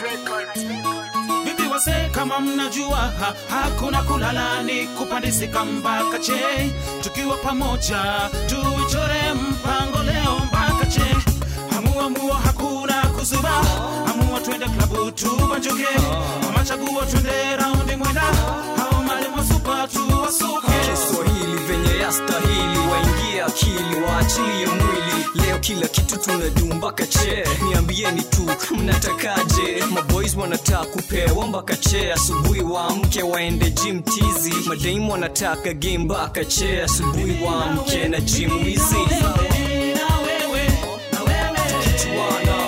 Vipi wase, kama mnajua ha, hakuna kulala ni kupandisika mpaka che, tukiwa pamoja tuichore mpango leo mpaka che. Hamua mua hakuna kuzuba, hamua twende klabu tubanjuke, ama chaguo twende raundi mwenda, hao malimo supa tuwasuke. Kiswahili venye yastahili, waingie akili, waachilie mwili. Leo kila kitu tunadu mpaka che, niambieni tu mnatakaje? Maboys wanataka kupewa mpaka che, asubuhi waamke waende gym tizi. Madaimu wanataka game mpaka che, asubuhi waamke na gym wizi. Na wewe, na wewe, Kichwana,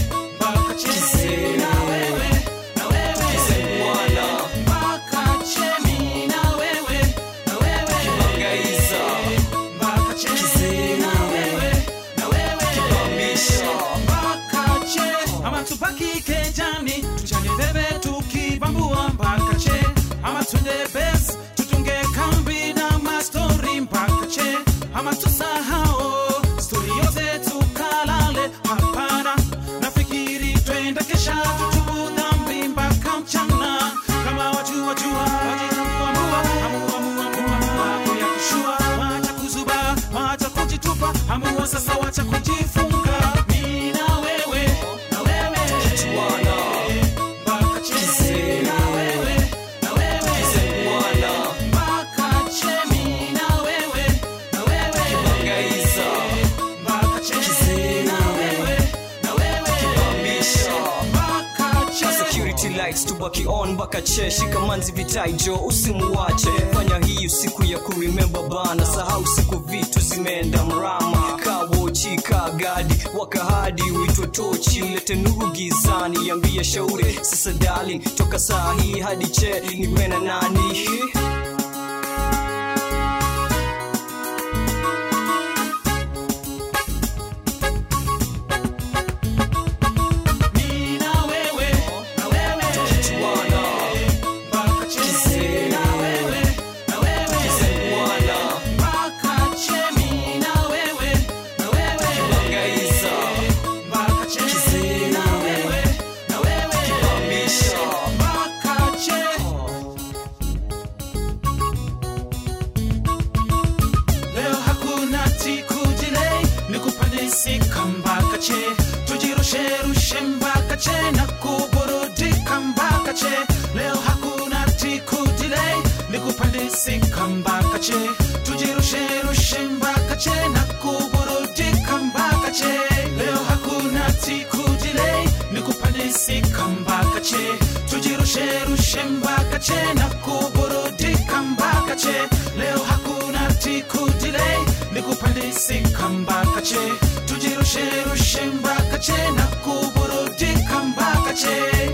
mpaka che. Kizee. Na wewe, na wewe, kisemwana, mpaka che. Mi na wewe, na wewe, gaiza, mpaka che. Kizee. Na wewe, na wewe, bamisha. mpaka che. Ama tubaki kejani tuchane bebe tukibambua mpaka che, ama twende base tutunge kambi na mastori mpaka che, ama tusahau stori yote tukalale. Hapana, nafikiri twende kesha tutubu dhambi mpaka mchana. Kama wajua wajua wajitambua, amua amua amua amua hapo ya kishua, wacha kuzuba, wacha kujitupa, amua sasa, wacha kujifunga. Mimi na wewe, na wewe, Kichwana, mpaka che. Kizee. Na wewe, na wewe, kisemwana, mpaka che. Mimi na wewe, na wewe, gaiza, mpaka che. Kizee. Na wewe, na wewe, bamisha. mpaka che. security lights tubaki on mpaka che shika manzi vitaijo usimuwache fanya hii usiku ya kuremember bana sahau siku vitu zimeenda mrama kawochi kagadi wakahadi uitwe tochi ulete nuru gizani yambia shauri sasa darling toka saa hii hadi che niwe na nani Mimi na wewe, na wewe, Kichwana, mpaka che. Kizee. Na wewe, na wewe, kisemwana, mpaka che. Mimi na wewe, na wewe, gaiza, mpaka che. Kizee. Na wewe, na wewe, bamisha. mpaka che. Leo hakuna tikujilei, ni kupandisika mpaka che, tujirusherushe mpaka che na kuburudika mpaka che. Leo hakuna tikujilei, ni kupandisika mpaka che, tujirusherushe mpaka che na kuburudika mpaka che. Leo hakuna tikujilei, ni kupandisika mpaka che, tujirusherushe mpaka che na kuburudika mpaka che. Leo hakuna tikujilei, ni kupandisika mpaka che, tujirusherushe mpaka che na kuburudika mpaka che.